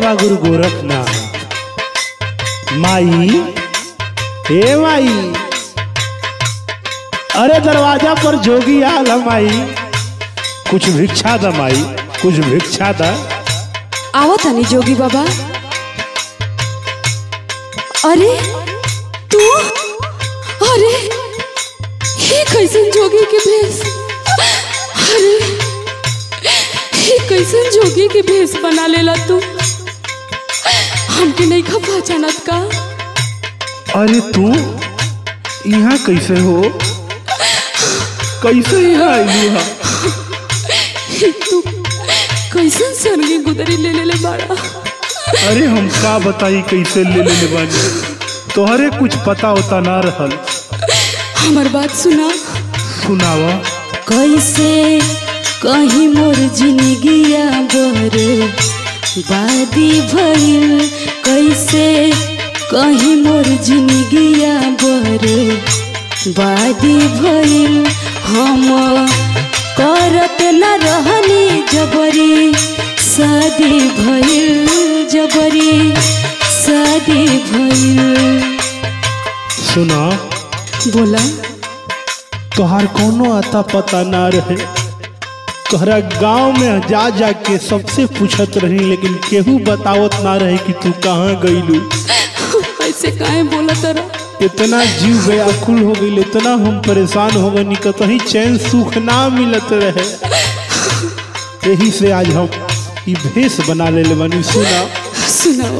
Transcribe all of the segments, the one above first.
बाबा गुरु गोरखनाथ माई हे माई अरे दरवाजा पर जोगी आल है माई कुछ भिक्षा द माई कुछ भिक्षा द आवा तानी जोगी बाबा अरे तू अरे ये कैसन जोगी के भेष अरे ये कैसन जोगी के भेष बना लेला तू हमके नहीं खा पहचानत का अरे तू यहाँ कैसे हो कैसे यहाँ आइलू हा तू कैसन सरगी गुदरी ले ले बाड़ा अरे हम का बताई कैसे ले ले ले बानी तोहरे कुछ पता होता ना रहल हमार बात सुना सुनावा कैसे कहीं मोर जिंदगिया बर बादी भइल कैसे कहीं मोर जिंदगिया बर बादी भइल हम करत न रहनी जबरी शादी भइल जबरी शादी भइल सुना बोला तोहार कोनो आता पता ना रहे तोहरा गांव में जा जा के सबसे पूछत रही लेकिन केहू बतावत ना रहे कि तू कहाँ गईलू ऐसे काहे बोला तरा इतना जीव व्याकुल हो गई इतना हम परेशान हो गए कहीं चैन सुख ना मिलत रहे यही से आज हम ई भेष बना ले बनी सुना सुनाओ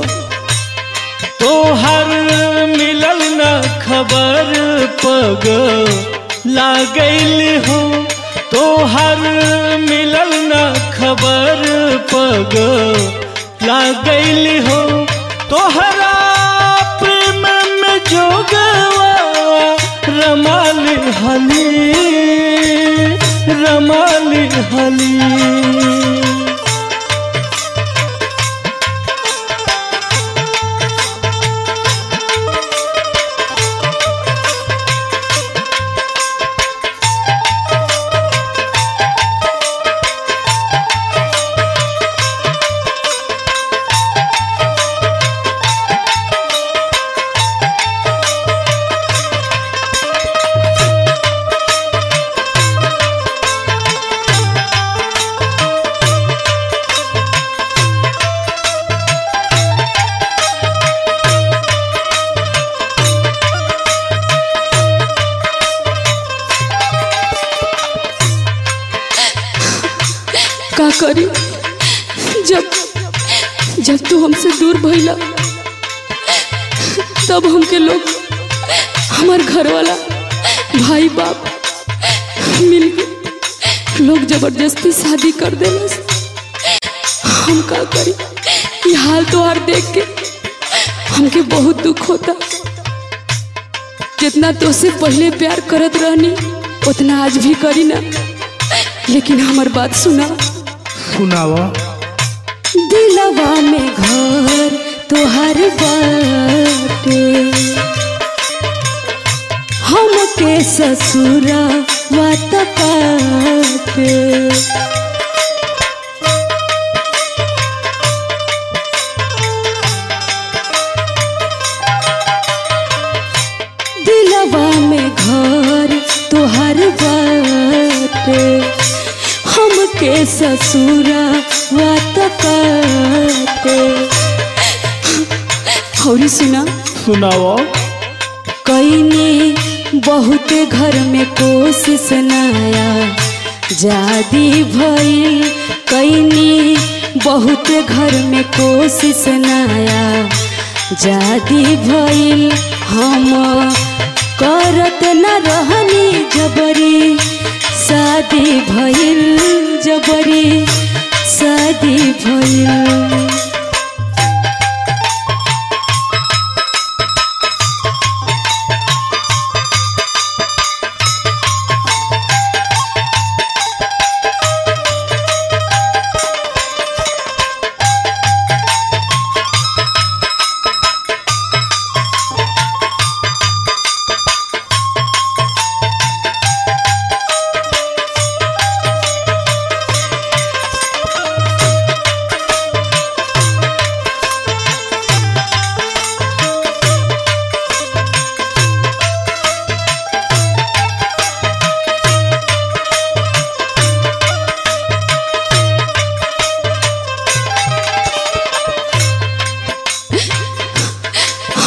तोहर मिलल न खबर पग लागल हो तोहर मिलल न खबर पग लागल हो तोहरा प्रेम में जोगवा रमाल हली रमाल हली का करी जब जब तू हमसे दूर भइला तब हमके लोग हमार घर वाला भाई बाप मिल के लोग जबरदस्ती शादी कर देलस हम का करी ये हाल तोहार देख के हमके बहुत दुख होता जितना तो से पहले प्यार करत रहनी उतना आज भी करी ना लेकिन हमार बात सुना सुनावा दिलवा में घर तोहर बाटे हमके ससुरा वात काटे दिलवा में घर तोहर बाटे हमके ससुरा वात काटे हौरी सुना सुनावा कईने बहुत घर में कोशिश नया जादी भइल कईने बहुत घर में कोशिश नया जादी भइल हम करत न रहनी जबरी शादी भइल जबरी शादी भइल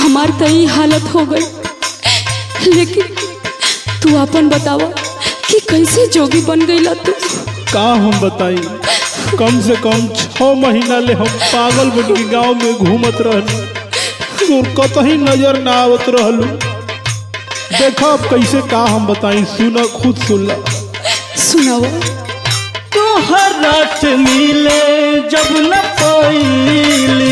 हमार तो ई हालत हो गई लेकिन तू अपन बतावा कि कैसे जोगी बन गईला तू का हम बताई कम से कम छः महीना ले हम पागल बन के गाँव में घूमत रहनी तोर कतही नजर ना आवत रहलू देखा अब कैसे का हम बताई सुना खुद सुन ला सुनावा तोहरा से मिले जब न पैली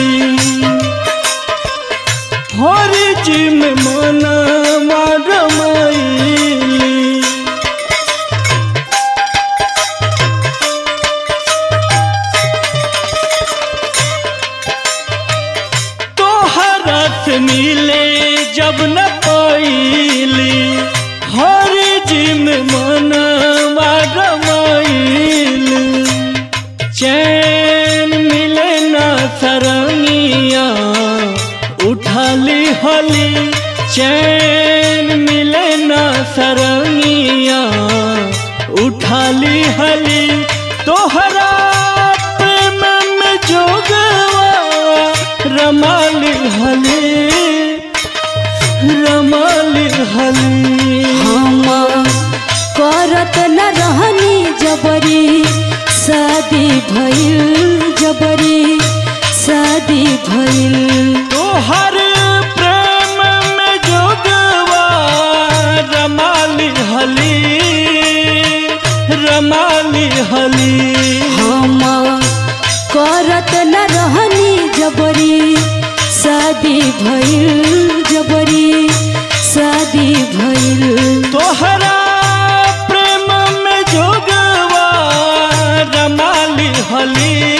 हरी जी में मना मारमैली तोहरा से मिले जब न पैली हरी जी में मना मारमैली चैन मिले ना सरंगिया उठाली हली चैन मिले ना सरंगिया उठाली हली तोहरा प्रेम में जोगवा रमाली हली रमाली हली हम करत न रहनी जबरी शादी भइल जबरी शादी भइल तोहर प्रेम में जोगवा रमाली हली रमाली हली हम करत न रहनी जबरी शादी भइल जबरी शादी भइल तोहरा प्रेम में जोगवा रमाली हली